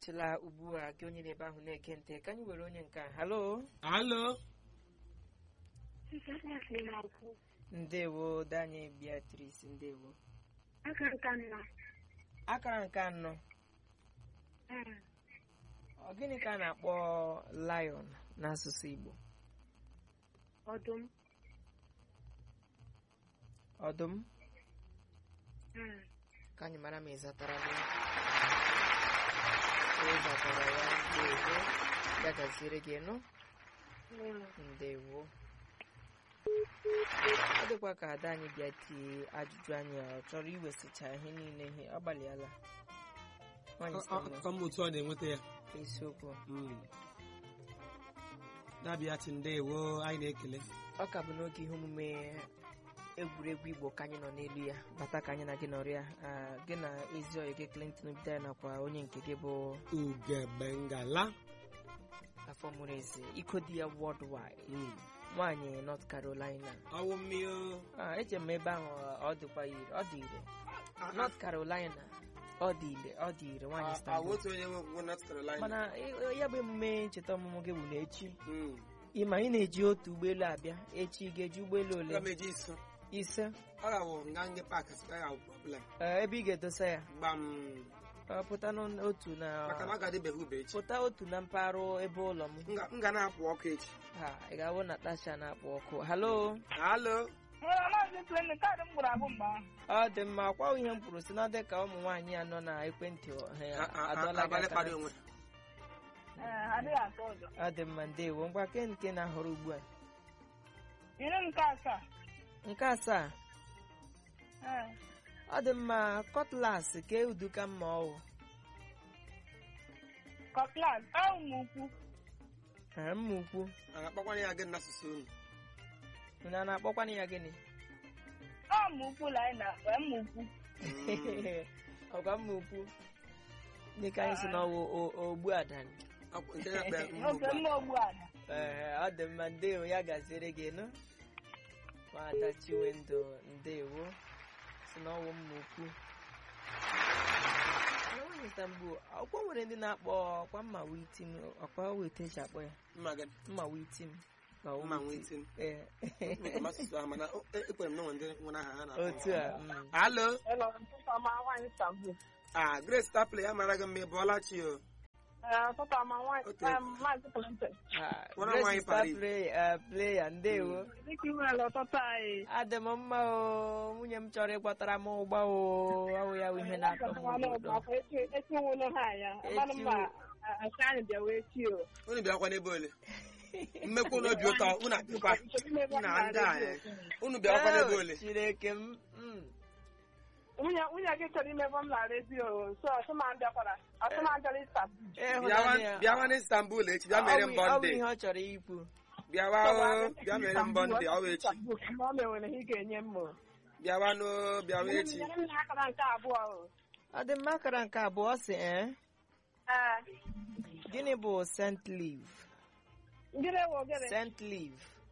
ịkpọtụla ugbu a gị onye na-ebe ahụ na-ege ntị ka anyị were onye nke a halo alo ndewo danye beatrice ndewo aka nka nna akara nke anọ ọ gịnị ka a na-akpọ lion n'asụsụ igbo ọdụm ọdụm ka anyị mara ma ị zatara ya ị zatara ya ndewo ya gaziere gị nụ ndewo ọ dịkwa ka ada anyị bịa tie ajụjụ anyị a, ọ chọrọ iwesịcha ihe niile ihe ọ gbalịala Nwaanyị sị na ka m otu ọ na-enweta ya isiokwu Mm. dabiati ndewo anyị na-ekele ọ ka bụ n'oge ihe omume egwuregwu igbo ka anyị nọ n'elu ya bata ka anyị na gị nọrọ ya Ah, gị na ezi ọyị gị clinton bidara nakwa onye nke gị bụ ugebengala afọ mụrụ eze iko di ya worldwide Mm. nwaanyị north carolina ọwụ mmiri Ah, eche m ebe ahụ ọ dịkwa ire ọ dị ire north carolina ọ dị ire ọ dị ire nwaanyị Istanbul. otu onye nwe North Carolina mana ị- ya bụ emume ncheta ọmụmụ gị bụ na echi Mm. ịma ị na-eji otu ụgbọelu abịa echi ị ga-eji ụgbọelu ole Aga m eji iso ise ọ ga-awụ nga nge pak sika ya problem Eh, ebe ị ga-edosa ya gbam Ọ pụta n'otu na maka na ọ ga-adịbeghị ube echi pụta otu na mpaghara ebe ụlọ m M ga- m ga na-apụ ọkụ echi ha ị ga-awụ natasha na-akpọ ọkụ halo alo maazị Tony kaadị m gburu agbụ mgbe ahụ ọ dị mma akwa ihe m kwuru si na ọ dị ka ụmụ nwaanyị anọ na ekwentị ha A- a- adọla gị abalị aka kpara na onwe ntị. ee adịghị atọ ụjọ ọ dị mma ndewo ngwa ke nke na-ahọrọ ugbu a nyere m nke asaa nke asaa ee ọ dị mma kọtlas ke uduka mma ọwụ kọklas ahụ m ukwu Ee, mma ukwu a ga-akpọkwanye ya gị n'asụsụ unu unu a na-akpọkwana ya gịnị ahụ m ukwu la anyị na-akpa m ukwu ọgwa mma ukwu dịka anyị si na ọwụ o- ogbu adani Akwụ- nke na-akpa ya oge mgbugbu mma ogbu ala Ee, ọ dị mma ndewo ya gaziere gị nụ nwada chiwendo ndewo si na ọwụ mma ukwu na nwaanyị Istanbul ọkwa nwere ndị na-akpọ ọkwa mma witim ọkwa wete eji akpọ ya mma gị mma witim ka ọ mma witim. nwee tin Ee. asụsụ ahụ mana o- e- ekwere m na onwe ndị nwere aha ha na otu a mm. alo ịlọ ntụtụ ọma nwaanyị Istanbul ah grace tapley ya mara gị mma ị bụọla chi o ee ntụtụ ọma nwaanyị Okay. em, maazị Clinton Ah, Nwere Grace nwaanyị is star Paris. play- ah, player ndewo dịka iwere ụtụtụ anyị adị m mma o nwunye m chọrọ ịkwatara m ụgba o ọwụ ya bụ ihe na-atọ m ụtọ echi nwụlụ ha ya mmanụ mma asị anyị bịa wee chi o unu bịakwa n'ebe ole mmekwa unu obi ụtọ unu abịakwa na ndị a eh, unu bịakwa n'ebe ole Eh, chineke m mm. nwunye nwunye gị chọrọ imebe m na redio so ọsụma bịakwara ọsụma bịara Istanbul ịhụnanya ya. bịawa n'Istanbul echi bịa mere Ọ bụ- mbọ ọ bụ ndị ihe ọ chọrọ ikwu bịawa o bịa mere mbọ ndị ọ bụ echi ọ mewere ihe ị ga-enye m o. bịawa n'o bịawa echi Nyere m na akara nke abụọ o. ọ dị mma akara nke abụọ si ee Ee, gịnị bụ sent liv ndị na-ewe ogere sent liv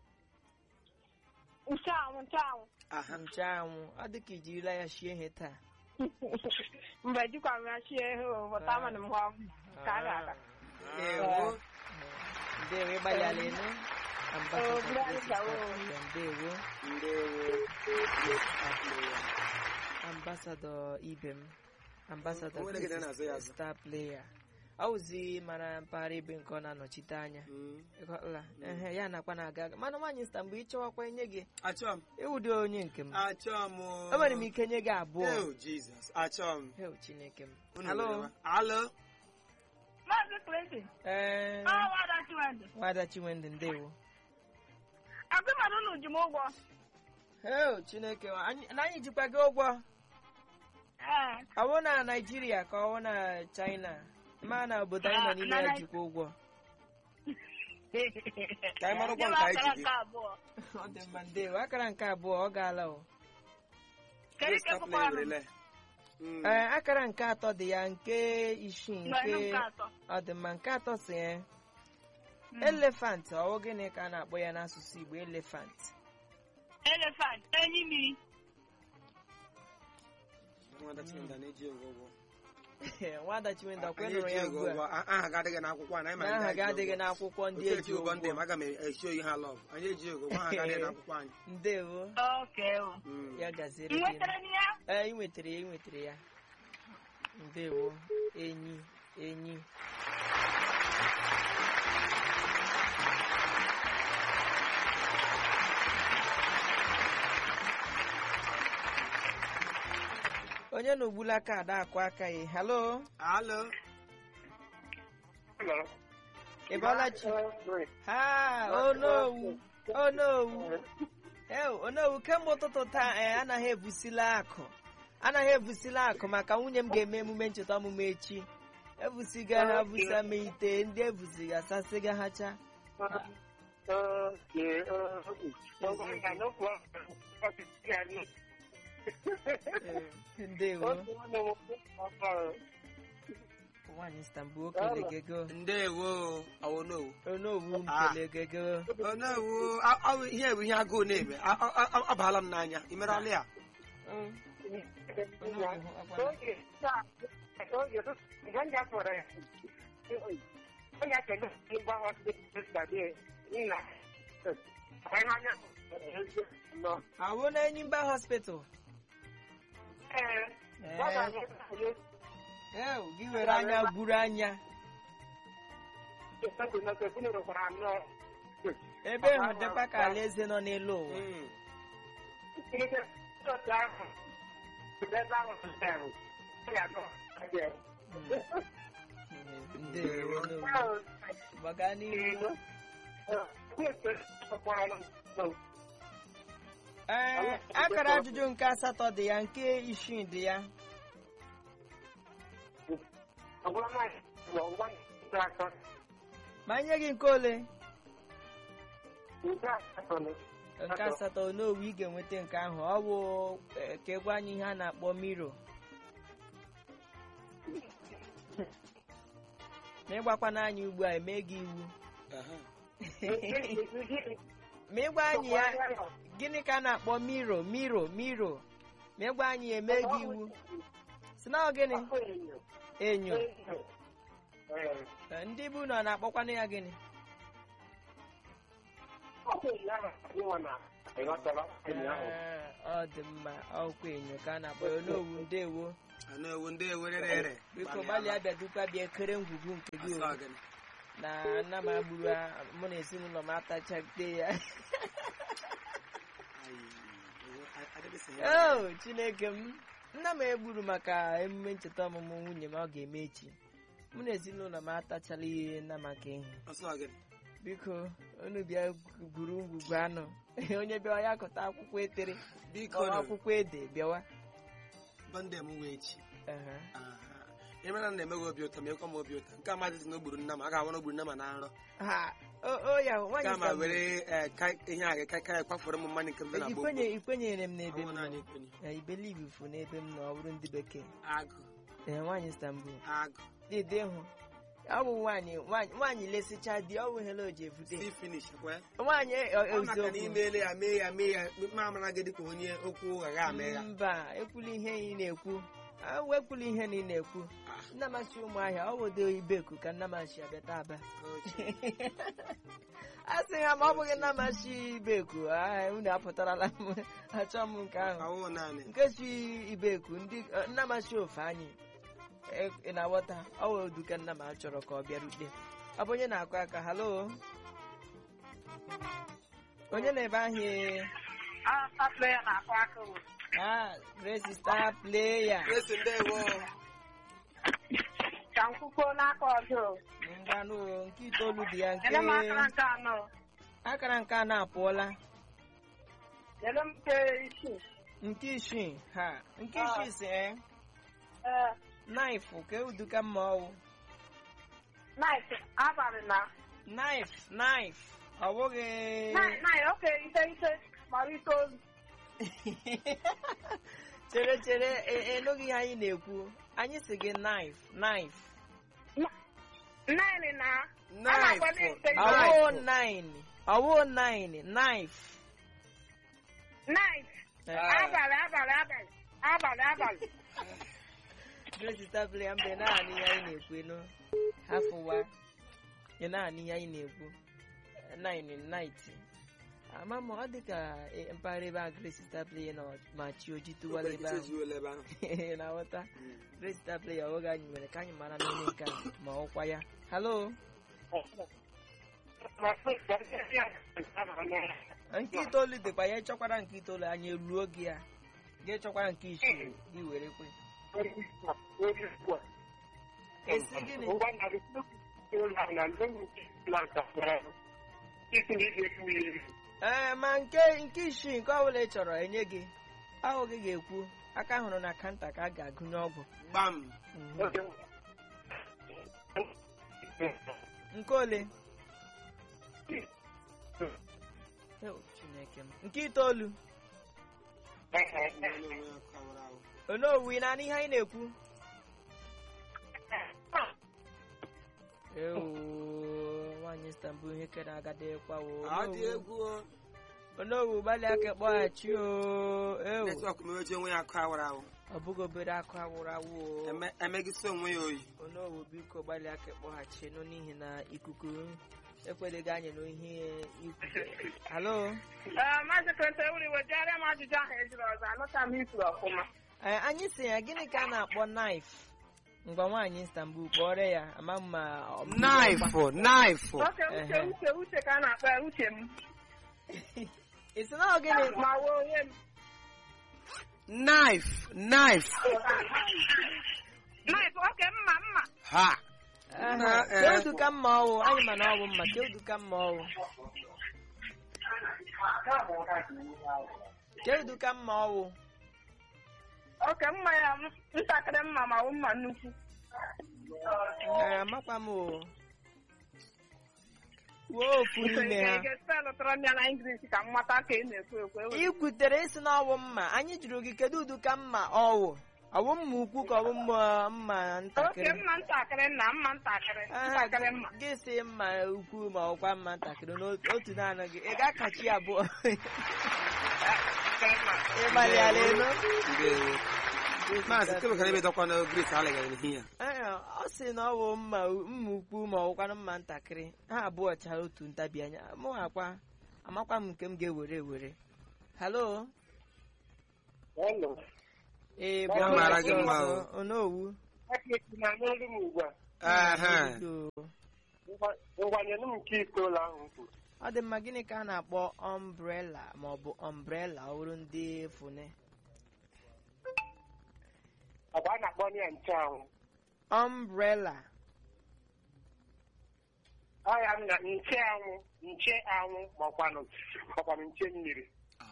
ncheanwụ ncheanwụ aha nchanwụ ọ dị ka ijirila ya shie ihe taa mgbe jikwa m ya chie ihe o bụta mana m hụ ka a ga-aga ewo ndewo ịgbalịala enu Oh, Grace Awo. ndewo ndewo ambasadọ ibe m ambasadọ O nwere gị na na-azụ ya azụ. star player ọ wụzi mara mpaghara ebe nke ọ na-anọchite anya Mm. ịghọtala ehe ya nakwa na-aga aga mana nwaanyị sta mgbe ịchọwakwa nye gị achọ m ịwụdị onye nke m achọ m o. enwere m ike nye gị abụọ Eo, Jesus achọ m Heo, chineke m Unu halo werewa. alo Maazị Clinton ee ọ wada Chiwendụ nwada chinwendụ ndewo agụmara unu ji m ụgwọ heo chineke anyị- na anyị jikwa gị ụgwọ ee ọ bụ na naijiria ka ọ bụ na china ma na obodo anyị nọ n'ime ya jikwa ụgwọ Ka anyị mara ụgwọ Nye m nke anyị akara ji gị. nke abụọ ọ dị mma ndewo akara nke abụọ ọ gaala o kedu Grace ka tapley bụkwa m werele Mm. ee akara nke atọ dị ya nke isii Mgbe ihe nke nke atọ ọ dị mma nke atọ si ya elefant ọ bụ gịnị ka a na-akpọ ya n'asụsụ igbo elefant elefant enyi mmiri Nwada Chinda na-eji ụgwọ ụgwọ nwada chinwendụ ọkwa Anyị nụrụ eji ya ego ugbu a ụgwọ. A- aha ga adịghị n'akwụkwọ a, na anyị ma na aha ndị gị anyị ji adịghị ụgwọ. n'akwụkwọ ndị Otu eji eji ụgwọ ndị m ụgwọ aga m esi oyi ha lọv anyị eji ego ụgwọ aha ga adịghị n'akwụkwọ anyị ndewo Okay. Mm. ya gaziere Ị gị nwetara m ya? ee ị nwetara ya ị nwetara ya ndewo enyi enyi onye na ogbula aka ada akụ aka ya halo Alo. ị bọọla chi ha onowu onowu ew onowu kemgbe ụtụtụ taa ee anaghị ebusila akụ anaghị ebusila akụ maka nwunye m ga-eme emume ncheta ọmụmụ echi ebusiga ha busa ma ite ndị ebusiga sasịga ha cha Ee, ndewo nwaanyị Istanbul okele gego ndewo awonowu onowu Ah. nkele gego onowu a- ọ- ihe bụ ihe agụụ na-eme A- a- a- ọ baala m n'anya ị merala ya Mm. Onowu, ọkwa- awụ na enyimba hospital ew gị were anya gburu anya ebe ịhụ dịkwa ka alaeze nọ n'elu ụwa Mm. ndewo onowu gbaga n'ihu ee akara ajụjụ nke asatọ dị ya nke isii dị ya ma nye gị nke ole nke asatọ onowu ị ga-enweta nke ahụ ọ bụ eh, ka egwu anyị ihe a na-akpọ miro ma ịgbakwana anyị ugbu a eme gị iwu Aha. ma ịgwa anyị ya gịnị ka a na-akpọ miro miro miro ma ịgwa anyị ya eme gị iwu si na ọ gịnị enyo Eh, ndị bụ na ọ na-akpọkwanụ ya gịnị Eh, ọ dị mma ọkwa enyo ka a na-akpọ ya onowu ndewo onowu ndewo rere biko gbalịa bịa dukwa bịa ekere ngwugwu nke gị o. gịnị na nna m agburu a- mụ na ezinụlọ m atachagide ya o chineke m nna m egburu maka emume ncheta ọmụmụ nwunye m ọ ga-eme echi mụ na ezinụlọ m atachala ihe nna maka ihe biko unu bịa gwuru ngwugwu anụ onye bịawa ya kọta akwụkwọ etere biko ọ akwụkwọ ede bịawa bọnde m wee chi Aha. ịmara na na-eme gị obi ụtọ ma ekwe m obi ụtọ nke a maazị na ogburu nna m a ga-awa na ogburu nna m na nrọ ha o o ya nwaanyị ga ma Istanbul, were eh, ka- ihe a ga-aka kwafọrọ m mmadụ nke m dị na gboo ikwenye ikwenyere m n'ebe m Ọnwụ nọ naanị ikwenye. Eh, ibelivu fu n'ebe m nọ ọ bụrụ ndị bekee agụ ee nwaanyị Istanbul agụ dede hụ ọ bụ nwaanyị nwaanyị nwaanyị lesịcha di ọ wụghela o ji evute si finish kwe nwaanyị e- e- ọ maka na eziokwu imeele ya mee ya mee ya ma amara gị dịka onye okwu ụgha ga ame ya mba ekwula ihe ị na-ekwu Ah, wekwula ihe na ị na-ekwu Ah. nnamachi ụmụahịa ọ wodo ibeku ka nnamachi abịata aba Ochi. a sị ha ma ọ bụghị nnamachi ibeku ah, unu apụtarala m achọ m nke ahụ Ọwụ naanị nke si ibeku ndị eh, nnamachi ofe anyị Eh, ị na-aghọta ọ wee duka nna m a chọrọ ka ọ bịarute ọ bụ onye na-akụ aka halo onye na-ebe ahịa ah Grace star player Grace ndewo Ka m kwukwuo n'aka ọzọ. ngwanụ nke itoolu dị ya nke Nyere m akara nke anọ. akara nke a na-apụọla Nyere m nke isii. nke isii ha nke Ah. isii si eh Ee, naịfụ ka euduka mma ọwụ night, abalị na. naịf naịf ọ bụghị Night, night, oke, ise, ise, mara itoolu. chere chere e- enụghị ihe anyị na-ekwu anyị si gị naịf naịf Nine na. Knife. A na-agba n'ite ise. ọwụ nine ọwụ nine naịf Night, Eh, abalị, abalị, abalị, abalị, abalị. Grace Stabile ya mbe naanị ihe anyị na-ekwu nụ hafụwa ị naanị ihe anyị na-ekwu nine night ama m ọ dị ka eh, mpaghara ebe a Grace Stabile nọ ma chi oji tụwara ebe ahụ ezuola ebe ahụ Ị na-aghọta Grace Stabile ya oge anyị mere ka anyị mara n'ime nke a ma ọkwa ya halo nke itoolu dịkwa ya ịchọkwara nke itoolu anyị eruo gị ya gị chọkwara nke isii gị were kwe esi gịnị ee ma nke nke isii nke ọbụla ị chọrọ enye gị ahụ gị ga-ekwu aka hụrụ na kanta ka a ga-agụnye ọgwụ gbam Mhm. nke ole Ew, Chineke m. nke itoolu onowu ị na-anụ ihe anyị na-ekwu Ewo, nwaanyị Istanbul ihe kere agadịkwa wo ọ dị egwu o. onowu gbalịa ka kpọghachi o ewu netwọk meweji onwe ya akụ awara awụ ọ bụghị obere akụ awụrụ awụ o Eme- emegisi onwe ya oyi onowu biko gbalịa ka kpọghachi nụ n'ihi na ikuku ekwedeghị anyị n'ihe ikwu halo Maazị Klente wuri wejere m ajụjụ ahụ ejiri ọzọ anụta m ifuru ọfụma. Ee, anyị si ya gịnị ka a na-akpọ naif ngwa nwaanyị Istanbul kpọrọ ya ama m ma ọ bụ- naifụ naifụ Oke uche Ehe. uche uche ka a na-akpọ ya uche m. ị sị na ọ gịnị Ma wee onye m. naif naif Naịf, oke mma mma. ha Aha, Na, eh. kedu ka mma ọwụ anyị ma na ọ bụ mma kedu ka mma ọwụ kedu ka mma ọwụ Oke mma ya m- ntakịrị mma ma ọ bụ mma nnukwu. Ee, amakwa m o wuo ofu n'ime ha Ike spelụ tọrọ m ya na Ingilish ka m mata ka ị na-ekwu ekwu. ewe. ị kwutere isi na ọwụ mma anyị jụrụ gị kedu ụdị ka mma ọwụ ọwụ mma ukwu ka ọ bụ mma mma Oke ntakịrị mma ntakịrị na mma ntakịrị. Aha, Ntakịrị mma. gị si mma ukwu ma ọkwa mma ntakịrị n'otu naanị gị ị ga-akachi ya abụọ ịgbalịala elu ndewo maazị kemekara ebe dọkwa na gris alịgara n'ihi ya Ee, ọ sị na ọ bụ mma mma ukwu ma ọkwanụ mma ntakịrị ha abụọ chara otu ntabi anya mụ akwa amakwa m nke m ga-ewere ewere halo ee Ya mara gị mma o. ọzọ, onowu Ehe. ngwanyere m nke itoolu ahụ kwuru ọ dị mma gịnị ka a na-akpọ ọmbrela ma ọ bụ ọmbrela ọhụrụ ndị fune ọ bụ a na-akpọ ya ncheanwụ ọmbrela ọya m na ncheanwụ ncheanwụ makwanụ makwanụ nche mmiri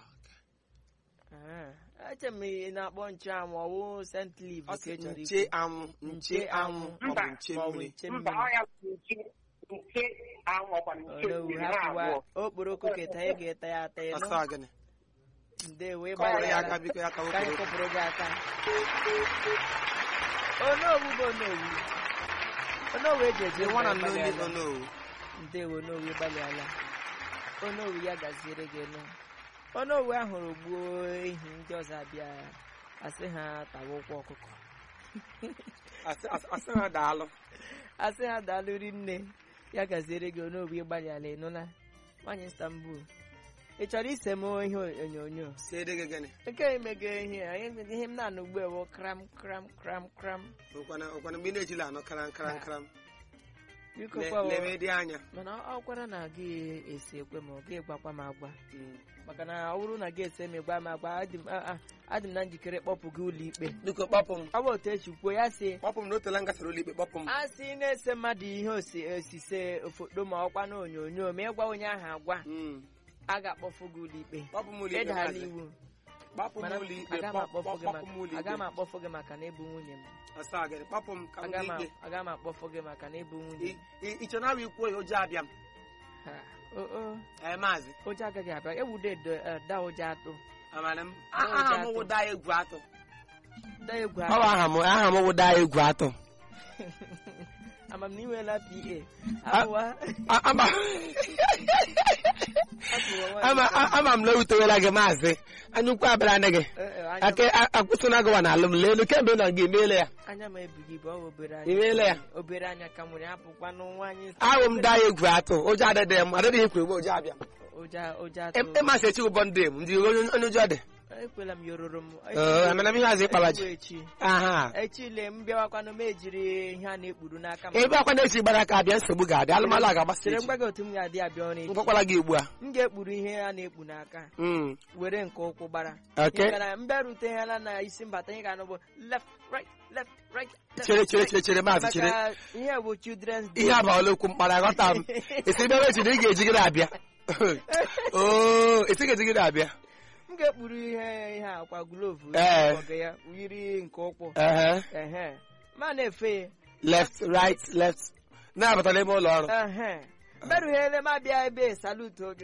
Ah, eche m ị na-akpọ ncheanwụ ọwụ sent liv ọ ka sị ị chọrọ nche ikwu anwụ nche anwụ ọ bụ nche ma ọ bụ mmiri nche mba mmiri ọya bụ nche nche anwụ makwanụ nche Onowu mmiri ha hapụwa abụọ okporoko keta ị ga-eta ya ata ịnụ ọsọ gịnị ndewo kọrọ ya ịgbalịala aka biko ya ka ka anyị wepụrụ kụpụrụ gị aka onowu bụ onowu onowu eji eje the one mba and only ịgbalịala. onowu ndewo onowu ịgbalịala onowu ya gaziere gị nụ onowu ahụrụ gbuo ehi ndị ọzọ abịa asị ha tawa ụkwụ ọkụkọ Asị- asị asị ha daalụ asị ha daalụri nne ya gaziere gị onowu ịgbalịala ịnụla nwaanyị Istanbul ị chọrọ ise m ihe onyonyo siere gị gịnị nke emego ihe a, ihe ihe m na-anụ ugbu ewu kram kram kram kram ụkwana ụkwana mgbe ị na-ejila anọ karam karam karam biko Le- kwawo lebe dị anya mana ọ kwara na gị esi ekwe ma ọ gị gwakwa m agwa Mm. maka na ọ bụrụ na gị esi eme gwa m agwa adị m a- a- adị m na njikere kpọpụ gị ụlọ ikpe biko kpọpụ m ọ bụ otu echi kwuo ya si kpọpụ m na otela m gasara ụlọ ikpe kpọpụ m a sị na-ese mmadụ ihe osi- osise foto ma ọkwa na onyonyo ma ịgwa onye ahụ agwa Mm. a ga-akpọfụ gị ụlọ ikpe kpọpụ m ụlọ ikpe ịdala maazị. iwu kpọpụ m mana ụlọ ikpe aga m kpọ- akpọfụ gị kpọpụ m ụlọ maka- aga m ikpe akpọfụ gị maka na ịbụ nwunye m ọsọ gịnị kpọpụ m ka m aga dị m ikpe aga m akpọfụ gị maka na ịbụ nwunye m iche na awa ikwu oyi ụjọ abịa m Ha, o o ee maazị ụjọ agaghị abịa ewude da ụjọ atụ amara m Ụjọ aha m atụ. wụda egwu atụ da egwu ọ bụ aha m aha m wụda egwu atụ ama ama m na inweela pa Ah. awa A- ama ama a- ama m na ewutewela gị maazị anya ukwu abịara anya gị aka akwụsịna gịwa na alụm lelu kemgbe ị nọ gị emeela ya anya m ebughị ibu ọ bụ obere I meela ya? obere anya ka nwere apụkwanụ nwaanyị ahụ m daa ya egwu atụ ụjọ adịdị m adịghị ekwe egbe ụjọ abịa ụja ụja atụ ịmasị echi ụbọ ndị m ndị onye onye ụjọ dị ekwela m yororo m Ee, amana m ihe azụ ịkpala ji. Echi bụ echi aha echile m bịawakwanụ m ejiri ihe a na-ekpuru n'aka m ebe akwa na-echi gbara aka abịa nsogbu ga-adị alụmalụ a ga-agbasa chere echi mgba gị otu m ga-adị abịa ọrụ echi ngwakwala gị ugbu a m ga-ekpuru ihe a na-ekpu n'aka Mm, were nke ụkwụ gbara okay. Ị gara mbịarute ha na na isi mbata ihe ga-anụ bụ left right left right left, chere chere right. chere chere maazị chere maka ihe bụ children's day ihe abaala okwu mkpara aghọta m esi ebe echi na ị ga-ejigide abịa oo esi ga-ejigide abịa m ga-ekpuru ihe ihe akwa glovu Ee. ọgụ ya yiri nke ụkwụ ehe ehe ma na-efe ya left right left na-abata n'ime ụlọ ọrụ ehe mberughere m abịa ebe salut oge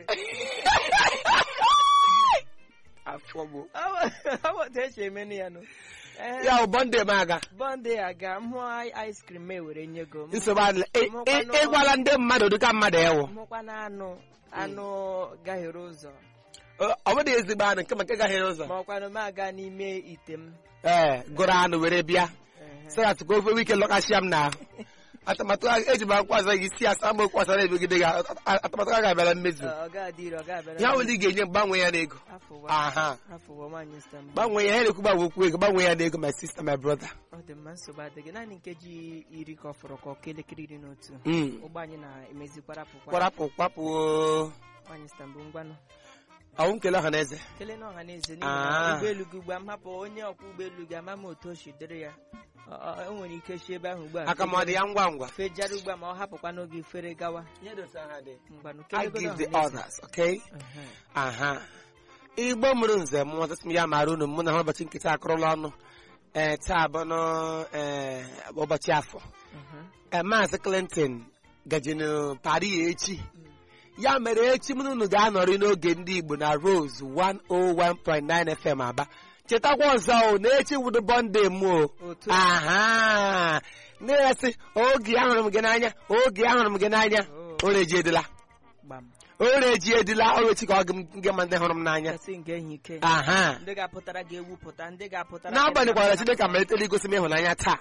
afọ bụ ọ otu esi emenụ ya nụ Ehe. ya ụbọ ndị m aga bọnde aga m hụ ice cream e were nye go m nsogbu adịla Ị- ị- ịgwala ndị mmadụ dịka mmadụ ewu mụkwana anụ anụ gahiere ụzọ ọ bụghị ezigbo anụ nke maka gaghịrị ụzọ ma ọkwanụ m aga n'ime ite m ee gụrụ anụ were bịa Ehe. sarat ka ofe wike lọkashịa m n'ahụ atụmatụ a- eji m akwụkwọ azọ gị si asa m okwu asara ebegide gị atụmatụ a ga-abịara mmezu ọ ga-adị ire ọ ga-abịara ya nwere ị ga-enye m gbanwee ya n'ego afụwa aha afụwa nwaanyị Istanbul gbanwee ya ya na-ekwu gbanwe okwu ego gbanwee ya n'ego my sister my brother ọ dị mma nsogbu adịghị naanị nkeji iri ka ọ fọrọ ka ọka elekere iri na otu Mm. ụgbọ anyị na-emezikwara apụkwara kwarapụ kwapụ oo. nwaanyị Istanbul ngwanụ ọwụ nkele ọha na eze kelee na ọha na eze Ah. n'ihi na ụgbọelu gị ugbu a m hapụ onye ọkwọ ụgbọelu gị ama m otu o si dịrị ya Ọ- ọ- o nwere ike si ebe ahụ ugbu a aka m ọ dị ya ngwa ngwa fejara ugbu a ma ọ hapụkwa n'oge fere gawa mgbanụ I kelegodo give the ọha na eze. others okay Ehe. aha igbo mụrụ nze m ọtụtụ m ya mara unu mụ na ha ụbọchị nkịta akụrụla ọnụ ee taa bụ nụ ee ụbọchị afọ Ehe. ee maazị clinton gajenu pari echi ya mere echi m na unu ga-anọrị n'oge ndị igbo na rose 101.9 fm aba chetakwa ọzọ o na echi wudo bọnde m o otu a aha na-esi oge ahụrụ m gị n'anya oge ahụrụ m gị n'anya Oh. oreji edila gbam oreji edila orechi ka ọ gị m gị ma ndị hụrụ m n'anya kasị nke ehihie ike aha ndị ga-apụtara ga-ewupụta ndị ga-apụtara n'agbanyekwara chineke amalitela igosi m ịhụnanya taa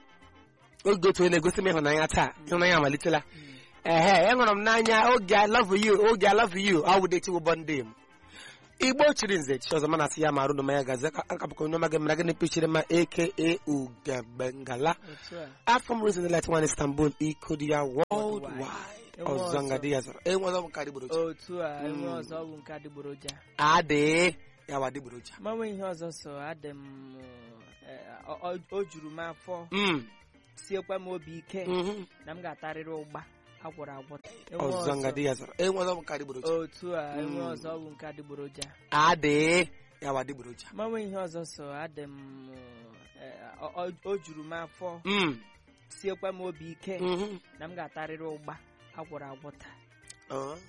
oge otu onye na-egosi m ịhụnanya taa ịhụnanya amalitela ehe ịhụrụ m n'anya oge I love you oge I love you awụdechi ụbọ ndị m igbo chiri nze chi ọzọ mana asị ya marụ na ya gazi akapụkọ onye ọma gị mara gịnị pichiri ma aka ugegala otu a afọ m rozi let one istanbul iko dị ya worldwide Enwe ọzọ ọzọ. nga dị ya zara enwe ọzọ bụ nke adịgboroja otu a enwe ọzọ ọ bụ nke adịgboroja adị ya wa adịgboroja manwe ihe ọzọ so adị m eh, ọ- ọ- o juru m afọ Mm, siekwa m obi ike mhm. na m ga-atarịrị ụgba agwọrọ agwọ Enwe ọzọ nga ọzọ. dị ya zara enwe ọzọ bụ nke adịgboroja otu a enwe Mm. ọzọ ọ bụ nke adịgboroja adị ya wa adịgboroja manwe ihe ọzọ so adị m eh, ọ- ọ- o juru m afọ Mm, siekwa m obi ike mhm. na m ga-atarịrị ụgba agwọrọ agwọ taa Ọ.